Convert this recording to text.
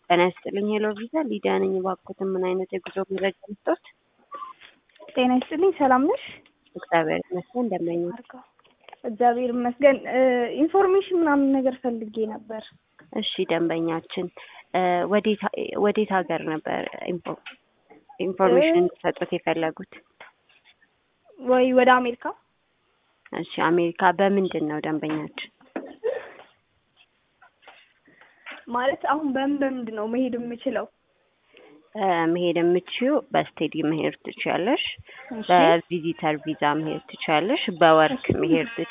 ጤና ይስጥልኝ ሄሎ ቪዛ ሊዲያ ነኝ። እባክዎትን ምን አይነት የጉዞ መረጃ ልስጥዎት? ጤና ይስጥልኝ ሰላም ነሽ? እግዚአብሔር ይመስገን እንደምን አርጋ እግዚአብሔር ይመስገን። ኢንፎርሜሽን ምናምን ነገር ፈልጌ ነበር። እሺ ደንበኛችን ወዴት ወዴት ሀገር ነበር ኢንፎ- ኢንፎርሜሽን እንዲሰጡት የፈለጉት? ወይ ወደ አሜሪካ እሺ አሜሪካ በምንድን ነው ደንበኛችን? ማለት አሁን በምን በምንድን ነው መሄድ የምችለው? መሄድ የምችው በስቴዲ መሄድ ትችያለሽ። እሺ በቪዚተር ቪዛ መሄድ ትችያለሽ። በወርክ መሄድ